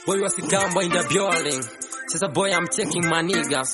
Boy was Gambo in the building. Says a boy, I'm checking my niggas.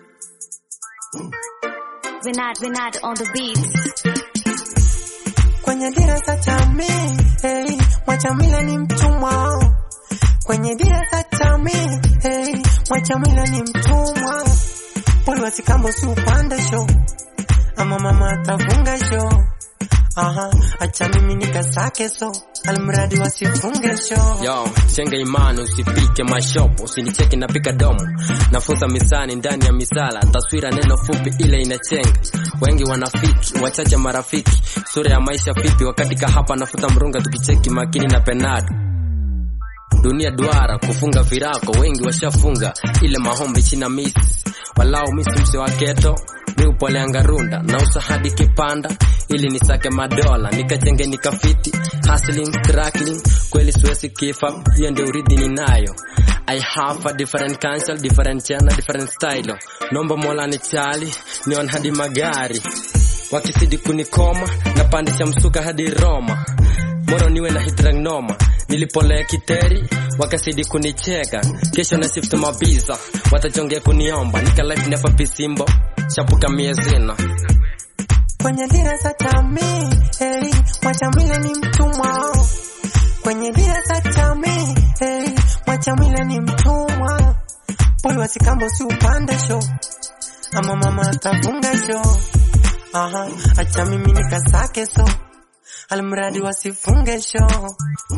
We're not, we're not on the beats. kwenye dira za jamii hey, Mwachamila ni mtumwa kwenye dira za jamii hey, Mwachamila ni mtumwa poli wasikambo si upande show ama mama atafunga show aha acha mimi nikasake so almradi wasifunge show Yo, chenge imani usipike mashopo, usinicheki napika domo. Nafunza misani ndani ya misala, taswira neno fupi ile inachenga. Wengi wanafiki, wachache marafiki. Sura ya maisha vipi wakati kahapa nafuta mrunga tukicheki makini na penado. Dunia duara kufunga virako, wengi washafunga ile mahombi china misi. Walau misi mse wa keto, mi upoleanga runda na usa hadi kipanda ili nisake madola nikachenge nikafiti hustling struggling kweli siwezi kifa hiyo ndio urithi ninayo I have a different cancel different channel different style nomba mola ni chali nion hadi magari wakisidi kunikoma na pandisha msuka hadi Roma moro niwe na hidragnoma nilipolea kiteri wakasidi kunicheka kesho na shift mabiza watachongea kuniomba nika life never be simbo shapuka miezina kwenye dira za jamii hey, Mwachamila ni mtumwa kwenye dira za jamii hey, Mwachamila ni mtumwa poli wasikambo si upande show ama mama atafunga show aha acha mimi nikasake so almradi wasifunge show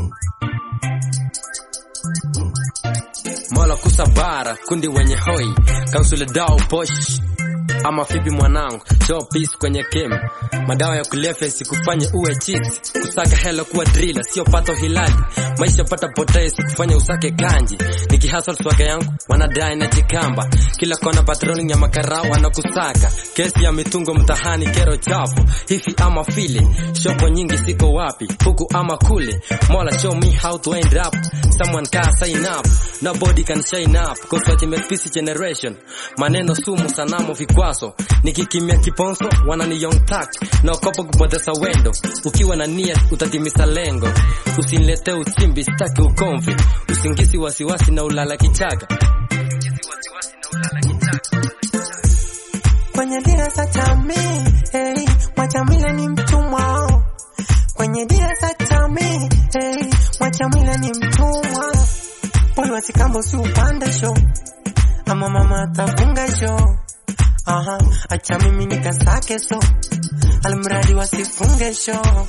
mola kusabara kundi wenye hoi kausule dao posh ama fibi mwanangu show peace kwenye game madawa ya kulefya sikufanye uwe cheat kusaka hela kuwa drila sio pato hilali maisha pata potee sikufanya usake kanji nikihasal swaga yangu wanadai na jikamba kila kona patrolling ya makarao wanakusaka kesi ya mitungo mtahani kero chafu hivi ama vile shopo nyingi siko wapi huku ama kule mola show me how to end up someone can sign up nobody can shine up cause what make peace generation maneno sumu sanamu vikwaso nikikimia kiponso wanani young tak naokopa kupoteza wendo ukiwa na nia utatimisa lengo usinilete uchimbi staki ukomvi usingizi wasiwasi na ulala kichaka kwenye dira za jamii hey, Mwachamila ni mtumwa kwenye dira za jamii hey, Mwachamila ni mtumwa poli wasikambo si upande show ama mama atafunga show aha acha mimi nikasake so almradi wasifunge show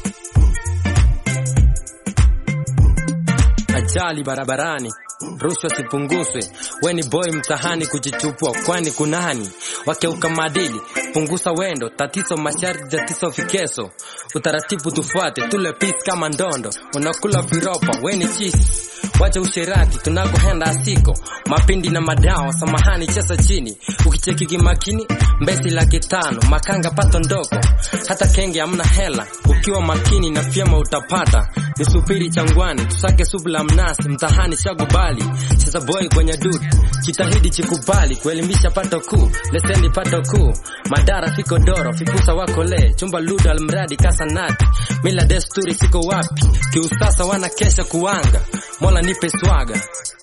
ajali barabarani rushwa sipunguzwe weni boy mtahani kujichupua kwani kunani wakeuka madili punguza wendo tatizo masharti tatizo vikeso utaratibu tufuate tule peace kama ndondo unakula viropa weni chisi wacha usherati tunakohenda asiko mapindi na madawa samahani chesa chini ukicheki kimakini mbesi laki tano makanga pato ndoko hata kenge amna hela ukiwa makini na fyema utapata nisubiri changwani tusake supu la mnasi mtahani shagubali cheza boy kwenye dud jitahidi chikubali kuelimisha pato kuu lesendi pato kuu madara fiko doro fipusa wako le chumba ludo almradi kasanati mila desturi siko wapi kiusasa wana kesha kuanga mola nipe swaga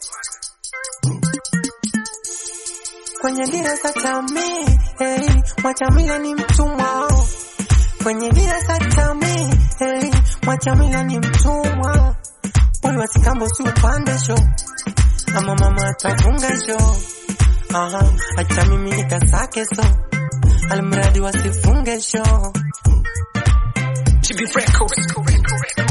kwenye dira za jamii hey, Mwachamila ni mtumwa kwenye dira za jamii hey, Mwachamila ni mtumwa poli wasikambo si upande show ama mama atafunga show aha acha mimi nikasake so almradi wasifunge show To be records.